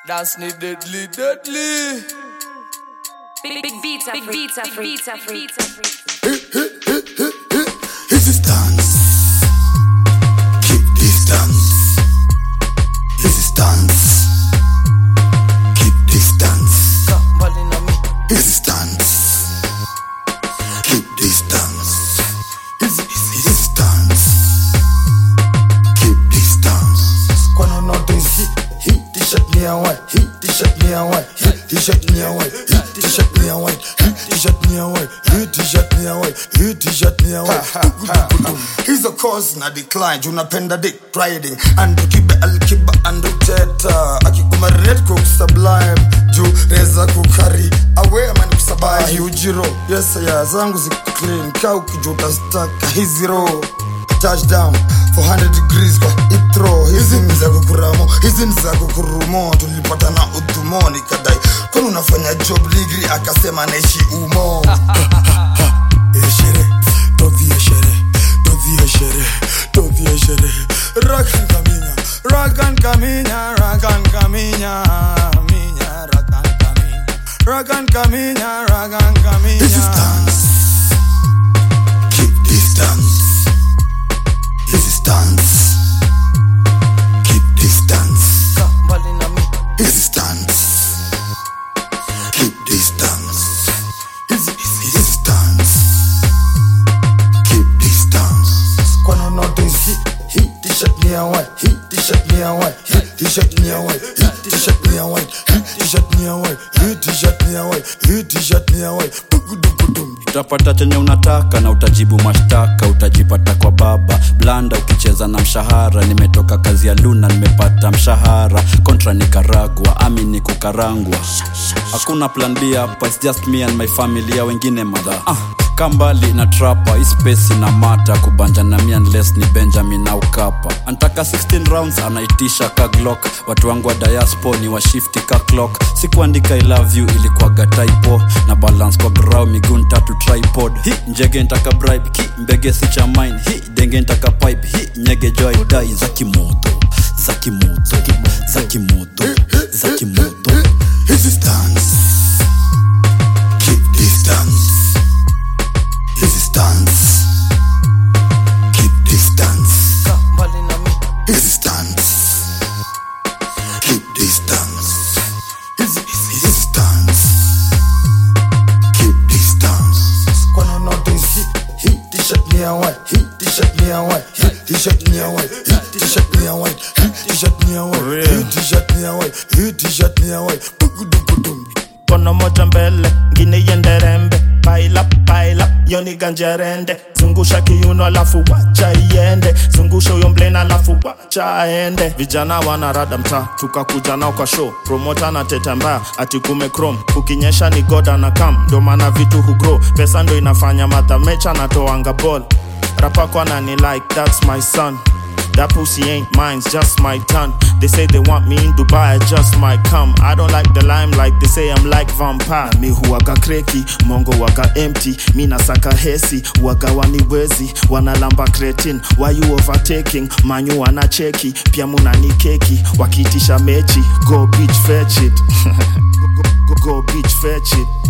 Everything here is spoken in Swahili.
Dance ni deadly, deadly. Big, big beats are free. Beats are free. Beats are free. Resistance. Keep distance. Resistance. Keep distance. Mbali na mi. Resistance. Keep distance. Resistance. Keep distance. Kwani notice hii hii t-shirt ni ya white, hii t-shirt ni ya white, hii t-shirt ni ya white, hii t-shirt ni ya white, hii t-shirt ni ya white, hii t-shirt ni ya white, hii t-shirt ni ya white. Hizo cause na decline, juu napenda dick riding, and kibe alkiba and teta, akikumarate cook sublime, juu reza kukari awe man kusabai ujiro yes ya zangu ziko clean, kaa ukijuta staka hizi roho touchdown 400 degrees kwa itro hizi ni za kukuramo hizi ni za kukurumo tulipatana udhumo nikadai kwani unafanya job ligri akasema naishi umo eshere todhi eshere todhi eshere todhi eshere rakan kaminya rakan kaminya rakan kaminya minya rakan kaminya rakan kaminya rakan kaminya resistance keep distance resistance keep distance Mbali na mi. resistance keep distance resistance keep distance kwani notice hii hii t-shirt ni ya white hii t-shirt ni ya white hii t-shirt ni ya white hii t-shirt ni ya white hii t-shirt ni ya white hii t-shirt ni ya white hii t-shirt ni ya white Bugudugudum. utapata chenye unataka na utajibu mashtaka utajipata kwa baba blanda ukicheza na mshahara nimetoka kazi ya luna nimepata mshahara kontra nikaragwa ami ni kukarangwa hakuna plan b hapa its just me and my family ya wengine madha ah, kambali na trapa ispesi na mata kubanja na mi unless ni benjamin au kapa antaka 16 rounds anaitisha ka glock watu wangu wa diaspo ni washifti ka clock sikuandika i love you ilikuwaga typo na balance kwa grau miguu tatu tripod hi njege ntaka bribe ki mbege si cha mine hi denge ntaka pipe hi nyege joy dai za kimoto za kimoto za kimoto za kimoto Resistance. Keep distance. Resistance. Keep distance. Mbali na mi. Resistance. Keep distance. Resistance. Keep distance. Kwani notice hii hii t-shirt ni ya white, hii t-shirt ni ya white, hii t-shirt ni ya white, hii t-shirt ni ya white, hii t-shirt ni ya white, hii t-shirt ni ya white, hii t-shirt ni ya white. Bugudugudum. kono moja mbele ngine iende rembe paila paila yoni ganjerende zungusha kiuno alafu wacha iende zungusha huyo mblena alafu wacha aende vijana wanarada mtaa tukakuja nao kwa show promota na teta mbaya ati kume chrome ukinyesha ni goda na kam ndo maana vitu hugro pesa ndo inafanya madhamecha natoanga ball rapako anani like that's my son That pussy ain't mine's just my turn. They say they want me in Dubai, I just might come. I don't like the limelight, they say I'm like vampire. Mi huwaga kreki, mongo waga empty. Mi nasaka hesi, waga waniwezi. Wanalamba cretin, why you overtaking? Manyu wana cheki, pia muna ni keki. Wakitisha mechi, go bitch fetch it. go, go, go, go bitch fetch it.